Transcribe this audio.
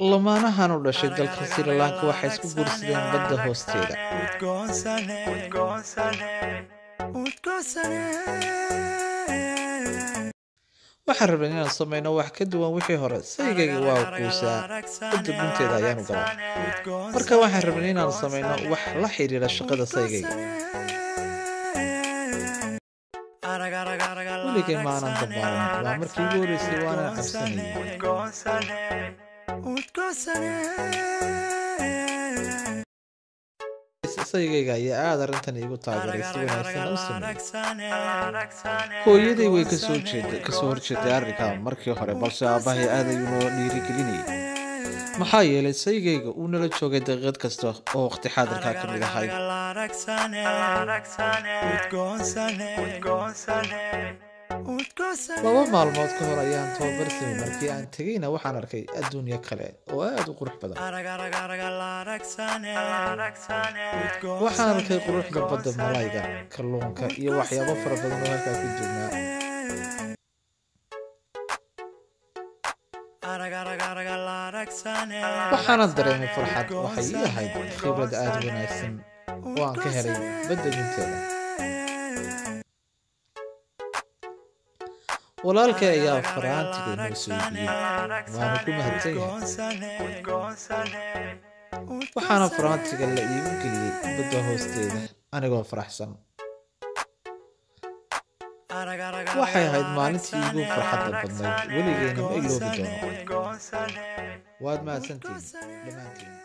lamaanahan u dhashay dalka sri lanka waxay isku guursadeen badda hoosteeda waxaan rabnay inaan samayno wax ka duwan wixii hore saygayga waa quusaa badda gunteeda ayaanu galaa marka waxaan rabnay inaan samayno wax la xiriira shaqada saygayga weligay maanan dabaalan waa markii ugu horreysay waanan cabsanayay saygayga ayaa aada arrintan iigu taageeray si wanaagsan u sameeyey hooyaday way kasoo jeeda kasoo horjeeday arrinka markii hore balse aabbahay aad ayuu noo dhiirigelinayay maxaa yeelay saygayga uu nala joogay daqiiqad kasta oo waqti xaadirkaa ka mid ahayd laba maalmood ka hor ayaan tababar samay markii aan tegayna waxaan arkay adduunyo kale oo aada u qurux badan waxaan arkay quruxda badda malayga kalluunka iyo waxyaabo fara badan oo halkaa ku jirnaa waxaana dareemay farxad waxay ii ahayd khibrad aada u wanaagsan oo aan ka helay badda gunteeda walaalkay ayaa faraantiga inoo soo iibiyey waana ku mahadsan yahay waxaana faraantiga la iigu geliyey badda hoosteeda anigoo faraxsan waxay ahayd maalintii iigu farxadda badnayd weligeyna ma iloobi doono waad mahadsantihiin dhammaantiin